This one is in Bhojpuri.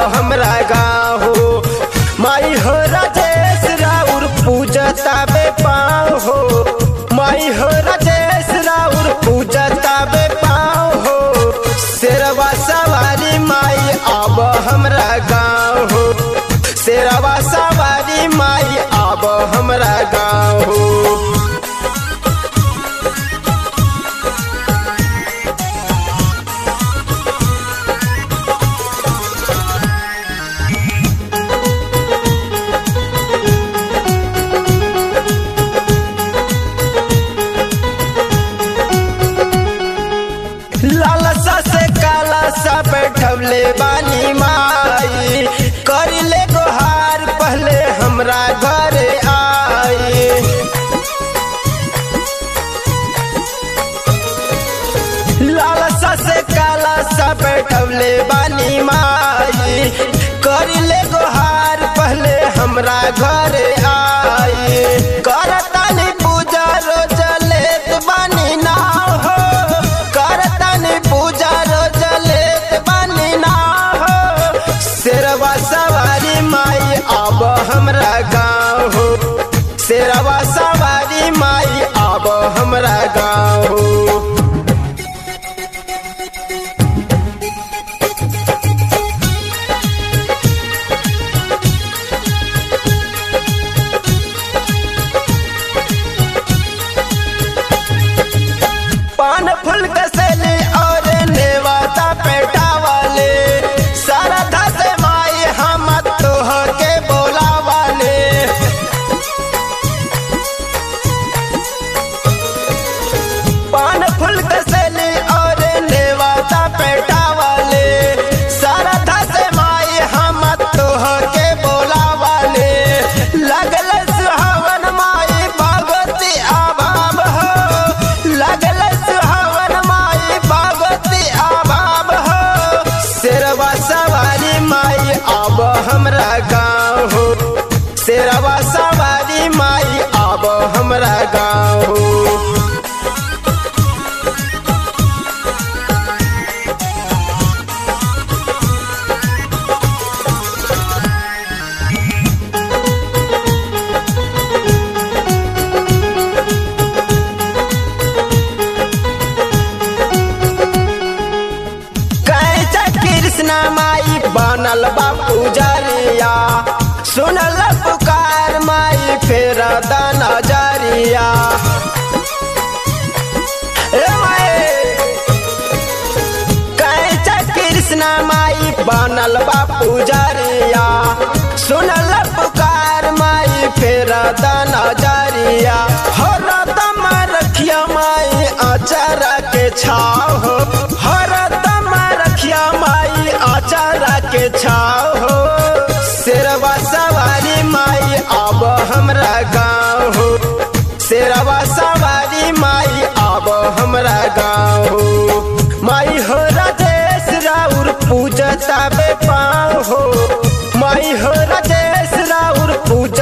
हमरा गाँव हो माई हो राजेश राउर पूजता बे पाँव हो माई हो राजेश राउर पूजता बे पाँव हो शेरवा सवारी माई अब हमरा गाँव हो शेरवा सवारी माई अब हमरा गाँव हो लालसा से काला सा बैठवले बानी माई करिले गोहार पहले हमरा घरे आई लालसा से काला सा बैठवले बानी माई करिले गोहार पहले हमरा घरे आई करतानी पूजा रोज लेत बानी नाव हो करतानी पूजा रोज लेत बानी नाव हो शेरवा सवारी माई अब हमरा गाँव हो शेरवा सवारी माई अब हमरा गाँव हो पान फूल कसले और नेवाता पेटा वाले सरधा से माई हम तोह के बोला वाले पान फूल कसले और नेवाता पेटा वाले सरधा से माई हम तोह के बोला वाले लगल सुहावन माई भगवती आभाव हो लगल सुहावन माई भगवती आभाव हो शेरवा सवारी माई अब हमरा गाँव हो शेरवा सवारी माई अब हमरा गाँव हो कैचा कृष्ण माई बनल बा पुजरिया सुनल पुकार माई फेर दाना जरिया ए माई कैचा कृष्ण माई बनल बा पुजरिया सुनल पुकार माई फेर दाना जरिया हर दम रखिया माई अचारा के छाव हो हर दम रखिया माई अचारा के छाव हो शेरवा सवारी माई अब हमरा गाँव हो शेरवा सवारी माई अब हमरा गाँव हो माई हो राजेश राउर पूजता बे पाँव हो माई हो राजेश राउर पूजा